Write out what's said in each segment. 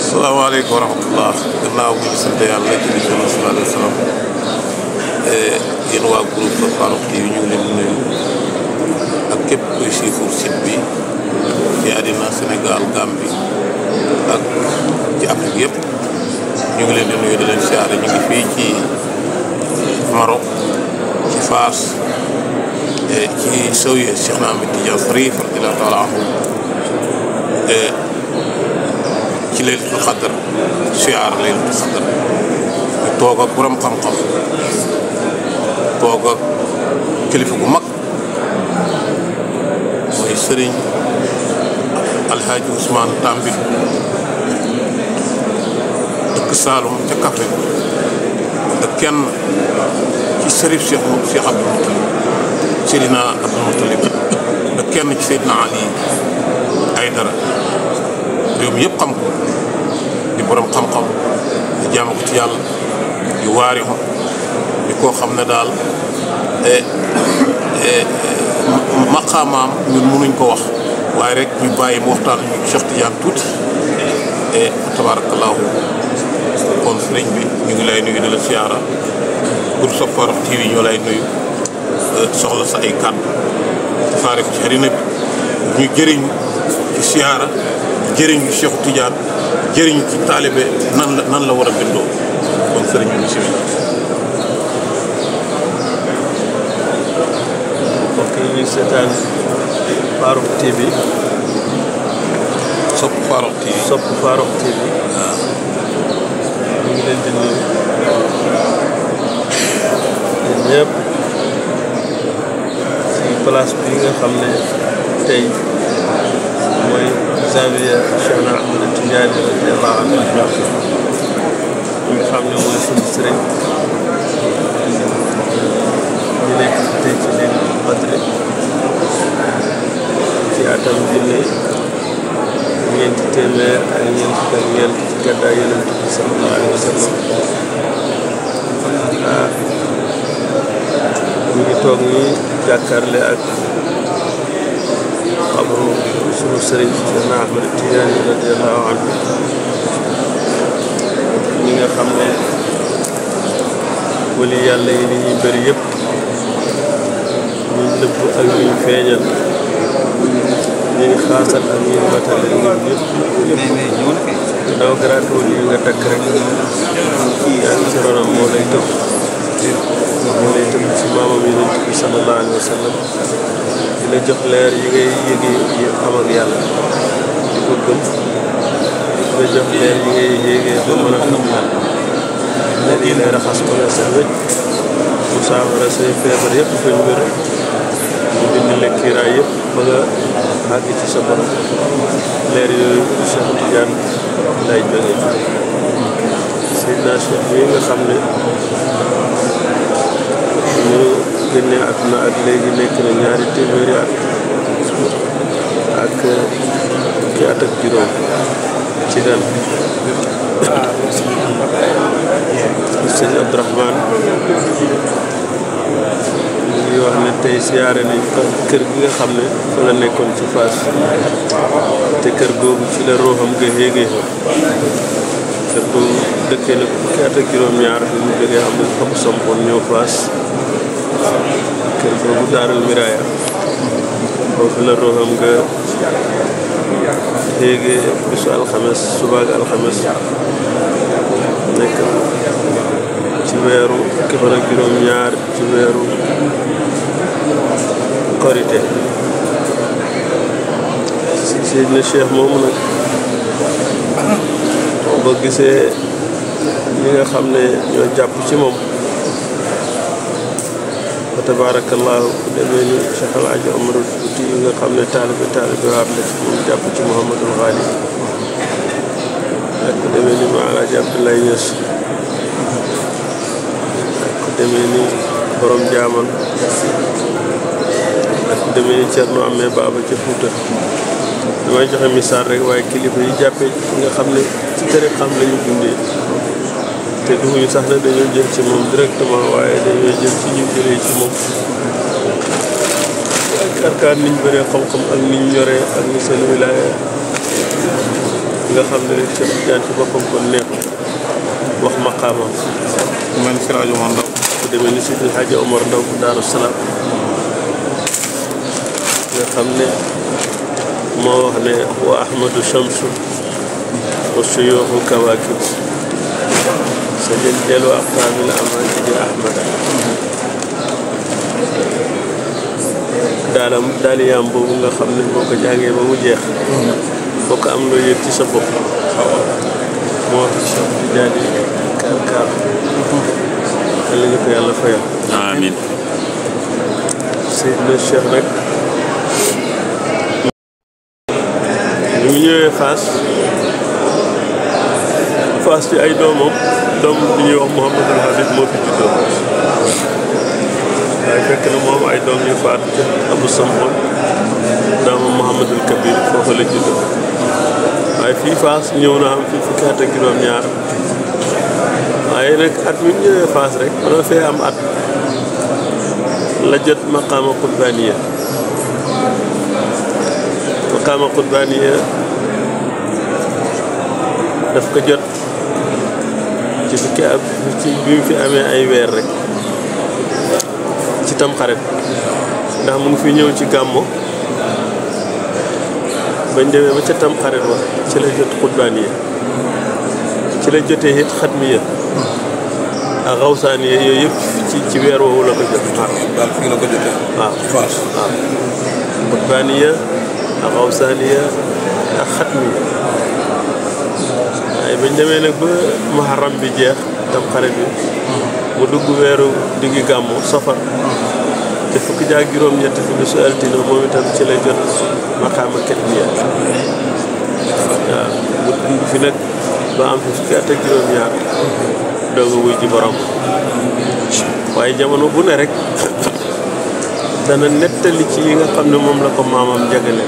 asalaamaaleykum wa rahmatullah gannaaw bu ñu sant yàlla julli ci Yonent sallallahu alayhi wa sallam yéen waa groupe Farokh TV ñu ngi leen di nuyu ak képp kuy suivre site bi ci àddina Sénégal Gambie ak ci Afrique yëpp ñu ngi leen di nuyu di leen siyaare ñu ngi fii ci Maroc ci Faas ci Zawiya Cheikh na Ahmed Tidiane Cherif radiyallahu taala anhu ci Laylatul Qadr siyaar Laylatul Qadr ñu toog ak borom xam-xam toog ak kilifa gu mag mooy sëriñ Alhaji Ousmane Tambit dëkk Saalum ca Kaffrine da kenn ci sërif Cheikh Cheikh Abdou Moutalib Seydina Abdou Moutalib da kenn ci Seydina Ali Aydara réew mi yëpp xam ko di borom xam-xam di jaamu ko ci yàlla di waari ko di koo xam ne daal maqaamaam ñun mënuñ ko wax waaye rek ñu bàyyi mu waxtaan ñu Cheikh Tidiane tuuti e tabaarakallaahu kon sëriñ bi ñu ngi lay nuyu di la siyaara pour sa Farokh TV ñoo lay nuyu soxla sa ay kàddu tasaare ko ci àddina bi ñu jëriñ ci siyaara jëriñu Cheikh Tidiane jëriñu ci taalibe nan la nan la war a bindoo kon sëriñ bi bismillah mbokk yi ñuy seetaan Farokh TV sopp Farokh TV sopp Farokh TV ñu ngi leen di nuyu yéen ñëpp ci place bi nga xam ne tey mooy Zawiya Cheikh na Ahmed Tidiane radiyallahu anhu ñi nga xam ne mooy suñu sëriñ ñu nekk tey ci Laylatul Qadr ci atam junne ñeenti téeméer ak ñeent fukk ak ñeent ci gàddaay Yonent bi sallallahu alayhi wa sallam ah ñu ngi toog nii jàkkaarle ak xabru sunu sëriñ Seydina Ahmed Tidiane radiyallahu anhu ñi nga xam ne wali yàlla yi li ñuy bëri yëpp ñuy nëbb ak ñuy feeñal ñuy xaasal ak ñuy matale ñoom ñëpp ñëpp daw garaatu yi nga takk rek yaa ngi ci ronam moo lay tëb moo lay tëb ci maamam yonent bi sallallahu alayhi wa sallam di la jox leer yi ngay yëgee yi am ak yàlla di ko gëm di la jox leer yi ngay yëgee ba mën a xam yàlla leer yi lay raxas ko nga set wécc mu saafara say feebar yëpp fañ wér mu dindi la kiiraay yëpp ba nga àgg ci sa borom leer yooyu Cheikh Tidiane lay jógee Seydina Cheikh bi nga xam ne ñu génne àdduna ak léegi nekk na ñaari téeméeri at ak fukki at ak juróom ci ren sëñ Abdourahmane ñu ngi wax ne tey siyaare nañ ko kër gi nga xam ne fa la nekkoon ci Fass te kër googu ci la ruuxam nga yéegee kër googu dëkkee na fukki at ak juróom-ñaar bi mu jógee am na fa ko sampoon ñëw Fass kër googu daaral miraaya foofu la ruuxam nga yéegee bisu alxames subaak alxames nekk ci weeru fukki fan ak juróom-ñaar ci weeru korite Seydina Cheikh moomu nag boo gisee ñi nga xam ne ñoo jàpp ci moom fa tabaarakallaahu ku demee ni Cheikh El Hadj Omar Fouti yi nga xam ne taalibe taalibe waat la ci moom jàpp ci Mouhamadul Ghali ak ku demee ni Ma Alaaji Abdoulaye Niass ak ku demee ni borom jaaman ak ku demee ni Thierno Amé Baba ca Fouta damay joxe misaal rek waaye kilifa yi jàppee ci nga xam ne ci tere xam la ñu dundee te duñu sax ne dañoo jël ci moom directement waaye dañoo jël ci ñu jëlee ci moom arkaan niñ bëree xam-xam ak niñ yoree ak ni seen wilaaya nga xam ne Cheikh Tidiane ci boppam kon neex wax maqaamam man si rajo man ndaw ku demee ni Sidi Hadji Omar Ndaw bu Daaru Salaam nga xam ne moo wax ne wa ahmadu shamsu wa suyuuxu kawaakib sa jël dellu aqtaamil amaani di ahmada daalam daaliyaam boobu nga xam ne boo ko jàngee ba mu jeex boo ko am loo yëg ci sa bopp moo wax Cheikh Tidiane kaar kaar yàlla ñu ko yàlla fayal amiin Seydina Cheikh nag bi mu ñëwee Fass Fass ci ay doomam doom bi ñuy wax Mouhamadul Habib moo fi juddoo waaye fekk na moom ay doom yu faat ca Abu Samhoon doomam Mouhamadul Kabir foofu la juddoo waaye fii Fass ñëw na am fii fukki at ak juróom-ñaar waaye nag at mi mu ñëwee Fass rek mën fee am at la jot maqaama qutbaaniya maqaama qutbaaniya daf ko jot ci fukki ab ci bi mu fi amee ay weer rek ci tamxarit ndax mu ngi fi ñëw ci gàmmo bañ demee ba ca tamxarit wa ci la jot qutbaaniya ci la jotee it xatmiya ak xawsaaniya yooyu yëpp ci ci weer woowu la ko jot daal fii la ko jotee waaw Fass waaw qutbaaniya ak xawsaaniya ak xatmiya waaye bañ demee nag ba muharram bi jeex tam xarit bi mu dugg weeru diggi gàmmu safar te fukki jaag juróom-ñett fi bisu altine moom itam ci la jot maqaama katmiya waaw mu dugg fi nag ba am fi fukki at ak juróom-ñaar doog a wuy ji borom waaye jamono bu ne rek dana nettali ci yi nga xam ne moom la ko maamam jagale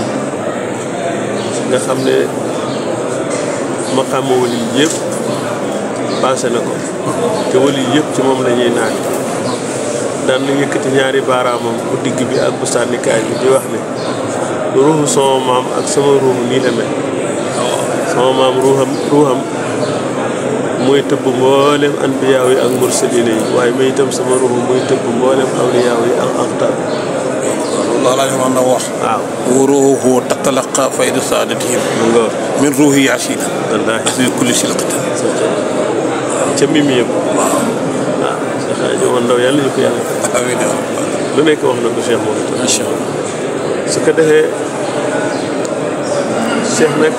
nga xam ne maqaama wali yëpp passé na ko te wali yëpp ci moom la ñuy naan daan na yëkkati ñaari baaraamam bu digg bi ak bu sànnikaay bi di wax ne ruuxu sama maam ak sama ruuxu nii la mel sama maam ruuxam ruuxam mooy tëbb mboolem anbiyaaw yi ak mursalina yi waaye may itam sama ruuxu mooy tëbb mboolem awliyaaw yi ak aqtaab loolu laa man ndaw wax waaw wa ruuhu tatalaqa fayda saadatihim mu nga min ruuhi yaasina wallaahi fi kulli silqatin ca mimi yëpp waaw waaw Cheikh Hadji Omar Ndaw yàlla ñu ko yàlla fay amiin yaa rabbal lu nekk wax na ko Cheikh moom itam incha allah su ko defee Cheikh nag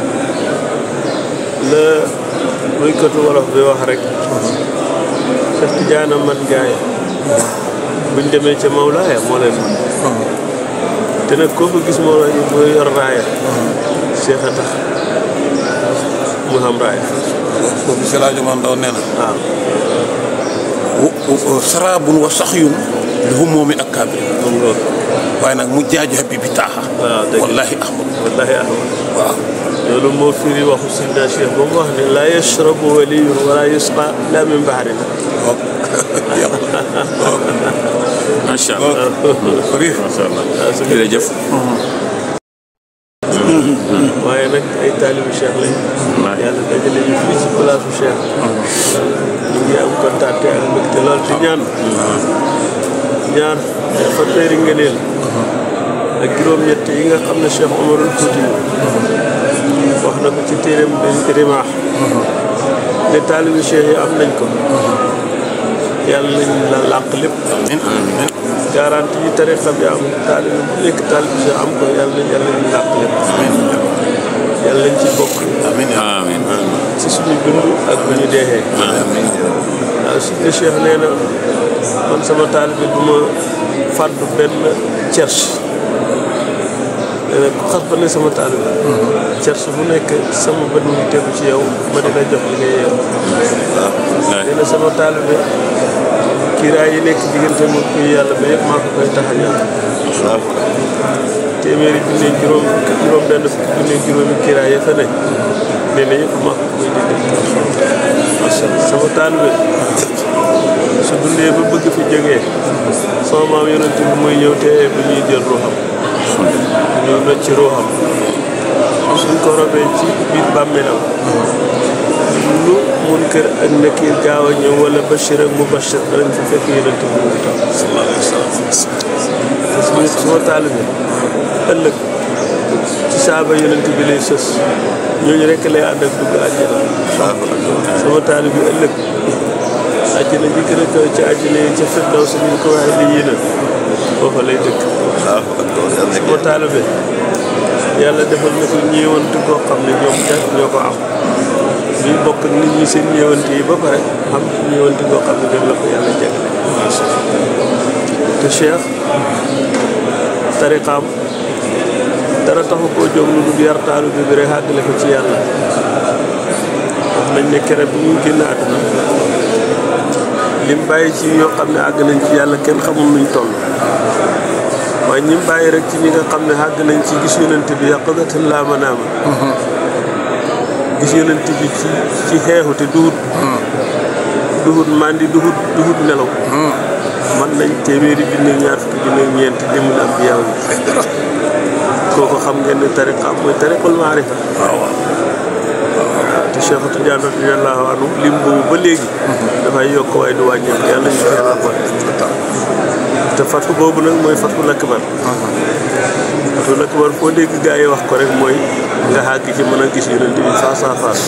la buykatu wolof bi wax rek Cheikh Tidiane man gaaya buñ demee ca Mawlaaya moo leen man te nag koo ko gis moo la mu yor raaya Cheikh a tax mu xam raaya foofu si rajo man ndaw nee na waaw wa saraabun wa saxyun li humoomi ak kaabir moom loolu waaye nag mu jaaju habibi taaxa waaw dëgg wallahi ahmad wallahi ahmad waaw loolu moo firi waxu Sidna Cheikh ba mu wax ne laa yashrabu waliyun wala yusqa illa min bahrin macha allah Rif macha allah waaw su ko jërëjëf waaye nag ay taalibu Cheikh lañ Wallaahi. yàlla dajale ñu fii ci place Cheikh ñu ngi am kontaan te ak mbégte lool di ñaan ñaar fa teeri ngëneel ak juróom-ñett yi nga xam ne Cheikh Omarul Fouti wax na ko ci téeréem bi rimaax ne taalibu Cheikh yi am nañ ko yàlla nañ la làq lépp amiin amiin garanti yi tariqa bi am taalibe bu nekk taalibe Cheikh am ko yàlla nañ yàlla nañ làq lépp yàlla nañ ci bokk amiin amiin ci suñu dund ak bu ñu deexee amiin waaw suñu Cheikh nee na man sama taalibe du ma fàddu benn cerche nee na ku xas ba ne sama taalibe cerche bu nekk sama bët mu ngi tegu ci yow ma dina jox li nga yeew waaw nee na sama taalibe kiiraay yi nekk diggante mu kuy yàlla ba yëpp maa ko koy taxañal waaw téeméeri junne juróom juróom benn fukki junne juróomi kiiraay ya fa ne nee na yëpp maa ko koy dindi macha allah sama taalibe su dundee ba bëgg fi jógee sama maam yonent bi muy ñëw te bu ñuy jël ruuxam ñëw na ci ruuxam suñ ko robee ci biir bàmmeelam lu munkar ak nakiir gaaw a ñëw wala bashir ak mubashir danañ fa fekk yonent bi mu ngi toog sallallahu alayhi wa sallam parce que suma taalibe ëllëg ci saaba yonent bi lay sës ñooñu rekk lay ànd ak dugg àjjana sama taalibe ëllëg àjjana ji gën a kaw ci àjjana yi ca firdaws si ñu ko waxee li yéena foofa lay dëkk sama taalibe yàlla defal na ko ñeewantu koo xam ne ñoom kat ñoo ko am ñuy bokk nit ñi seen ñeewante yi ba pare xam ñeewante koo xam ne dem la ko yàlla jagle te Cheikh tariqaam dara taxu koo jóg lu dul yar taalibe bi rek àggale ko ci yàlla wax nañ ne kere bi mu génn àdduna lim bàyyi ci yoo xam ne àgg nañ ci yàlla kenn xamul nuñ toll waaye ñi mu bàyyi rek ci ñi nga xam ne àgg nañ ci gis yonent bi yaqadatan laa manaama gis yonent bi ci ci xeexu te duhut duhut mandi duhut duhut nelaw man nañ téeméeri junne ñaar fukki junne ñeent limul ambiyaa yi kooku xam ngeen ne tariqa mooy tariqul maarifa te Cheikh Tidiane radiyallahu anhu lim boobu ba léegi dafay yokk waaye du wàññeeku yàlla ñu ko yàlla boole te fatu boobu nag mooy fatul akbar fatul akbar foo dégg gaa yi wax ko rek mooy nga xàgg ci mën a gis yonent bi face à face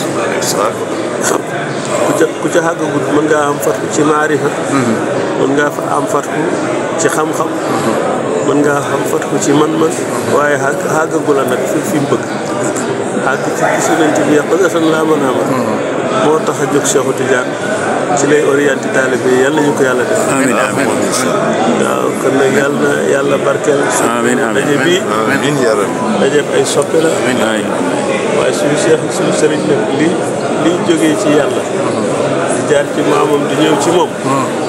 ku ca ku ca xàggagut mën ngaa am fatu ci maarifa mën ngaa fa am fatu ci xam-xam mën ngaa am fatu ci man-man waaye xàgg xàggagula nag fi fi mu bëgg xàgg ci gis yonent bi yàq nga san laa mën a amal moo tax a jóg Cheikh Tidiane ci lay orienté taalibe yi yàlla ñu ko yàlla def amiin amiin waaw kon nag yàlla na yàlla barkeel amiin amiin daje bii amiin yaa rabbi daje ay soppe la amiin waaye suñu Cheikh ak suñu sëriñ nag li li jógee ci yàlla di jaar ci maamam di ñëw ci moom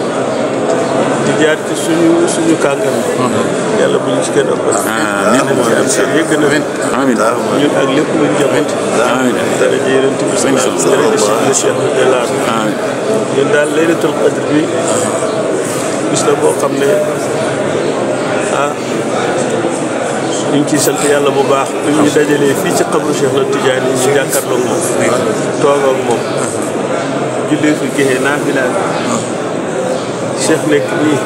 di jaar ci suñu suñu kàngam yàlla bu ñu ci kenn ëppal amiin ci am seen yëgg na amiin ñun ak lépp luñ jabati amiin dara ji yonent bi sallallahu alayhi wa sallam Cheikh radiyallahu anhu amiin ñun daal laylatul qadr bi bis la boo xam ne ah ñu ngi ciy sant yàlla bu baax bi ñu dajalee fii ci xabru Cheikh na Tidiane ñu jàkkaarloog moom toog ak moom jullee fi géxee naafila Cheikh nekk nii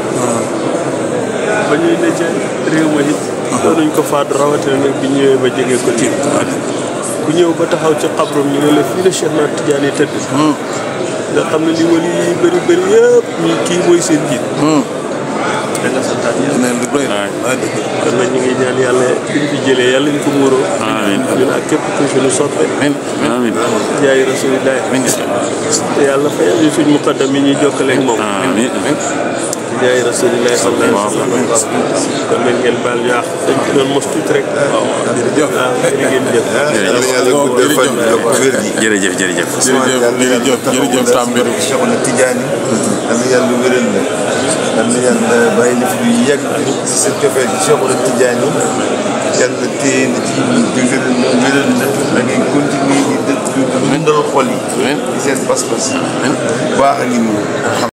ba ñuy ne ca réew ma it doonuñ ko faatu rawatina nag bi ñëwee ba jege ko tiim ku ñëw ba taxaw ci xabrum ñu ne la fii la Cheikh na Tidiane yi tëdd nga xam ne li wali yi bëri bëri yëpp ñi kii mooy seen jiit da nga santaat yàlla neen lu doy waaye dëgg kon nag ñu ngi ñaan yàlla liñ fi jëlee yàlla ñu ko muuroo Amiin. ñun ak képp ku suñu soppe amiin jaay rasulillahi te yàlla fayal ñu suñ muqaddam yi ñuy jokkaleeg moom amiin jaay rasulillahi sallallahu alayhi wa sallam kon nag ngeen baal ñu àq dañ ci doon mos tuuti rek waaw jërëjëf waaw jërë ngeen jëf yàlla yàlla guddal fan yokk wér gi jërëjëf jërëjëf jërëjëf jërëjëf jërëjëf Tambédou Cheikh na Tidiane yal na yàlla wéral la yal na yàlla bàyyi la fi lu yàgg si sa cofeel ci Cheikh na Tidiane yàlla téye na ci dëgëral na wéral na da ngay continuer di dë- di dundal xol yi di seen pas-pas baax a ngi nii